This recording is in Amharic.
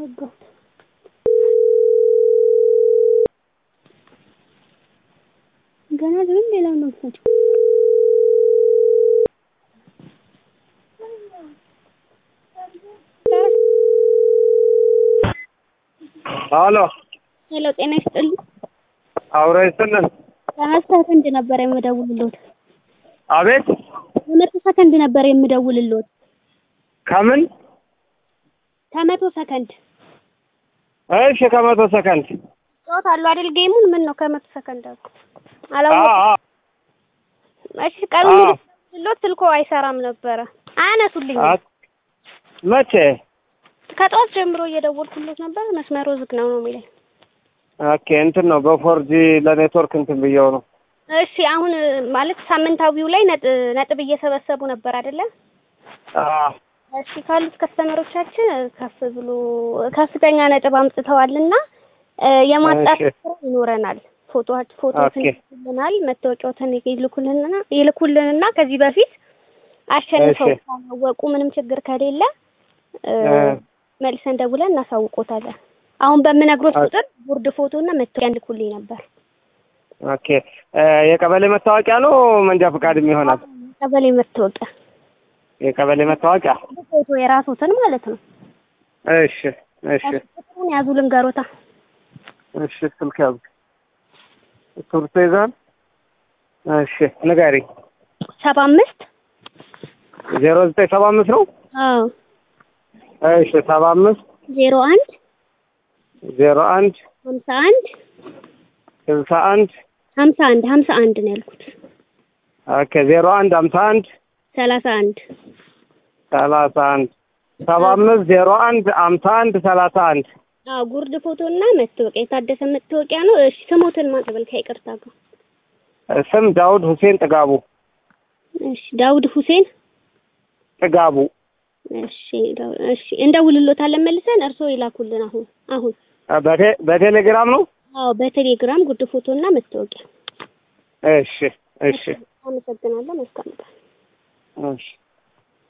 ዘጋሁት። ገና ግን ሌላ ነው የምትሰጪው። አሎ ሄሎ ጤና ይስጥልኝ። አውራ ይስጥልን። ከመቶ ሰከንድ ነበር የምደውልልዎት። አቤት ከመቶ ሰከንድ ነበር የምደውልልዎት። ከምን? ከመቶ ሰከንድ እሺ ከመቶ ሰከንድ ጨዋታ አለው አይደል? ጌሙን ምን ነው ከመቶ ሰከንድ አልኩ። አ አላወኩም። አ እሺ ቀኑ አዎ። ሙሉ ስልዎት ስልኮ አይሰራም ነበረ። አያነሱልኝም። አት- መቼ? ከጠዋት ጀምሮ እየደወልኩለት ነበር። መስመሩ ዝግ ነው ነው የሚለኝ። ኦኬ እንትን ነው በፎርጂ ለኔትወርክ እንትን ብየው ነው። እሺ አሁን ማለት ሳምንታዊው ላይ ነጥ- ነጥብ እየሰበሰቡ ነበር አይደለ? አ እሺ ካሉት ከስተመሮቻችን ከፍ ብሎ ከፍተኛ ነጥብ አምጥተዋልና እ የማጣት እሺ። ስራ ይኖረናል። ፎቶዎች ፎቶዎትን ኦኬ። ይልኩልናል፣ መታወቂያዎትን ይልኩልንና ይልኩልንና ከዚህ በፊት አሸንፈው እሺ። ካወቁ ምንም ችግር ከሌለ እ እ መልሰን ደውለን እናሳውቆታለን። አሁን በምነግሮት ኦኬ። ቁጥር ቦርድ ፎቶና መታወቂያ እንልኩልኝ ነበር። ኦኬ እ የቀበሌ መታወቂያ ነው መንጃ ፈቃድም ይሆናል። ቀበሌ መታወቂያ የቀበሌ መታወቂያ ፎቶ የራሶትን ማለት ነው። እሺ እሺ ቁጥሩን ያዙ ልንገሮታ እሺ ስልክ ያዝ እስክሪብቶ ይዘሃል? እሺ ንገሪኝ። ሰባ አምስት ዜሮ ዘጠኝ ሰባ አምስት ነው። አዎ እሺ ሰባ አምስት ዜሮ አንድ ዜሮ አንድ ሀምሳ አንድ ስልሳ አንድ ሀምሳ አንድ ሀምሳ አንድ ነው ያልኩት። ኦኬ ዜሮ አንድ ሀምሳ አንድ ሰላሳ አንድ ሰላሳ አንድ ሰባ አምስት ዜሮ አንድ ሀምሳ አንድ ሰላሳ አንድ አዎ ጉርድ ፎቶ እና መታወቂያ የታደሰ መታወቂያ ነው። እሺ ስሞትን ማቅበል ከይቅርታ ጋር ስም ዳውድ ሁሴን ጥጋቡ እሺ ዳውድ ሁሴን ጥጋቡ እሺ ዳው- እሺ እንደውልሎታለን መልሰን እርስዎ ይላኩልን አሁን አሁን በቴ- በቴሌግራም ነው። አዎ በቴሌግራም ጉርድ ፎቶ እና መታወቂያ እሺ እሺ አመሰግናለሁ መልካም ቀን እሺ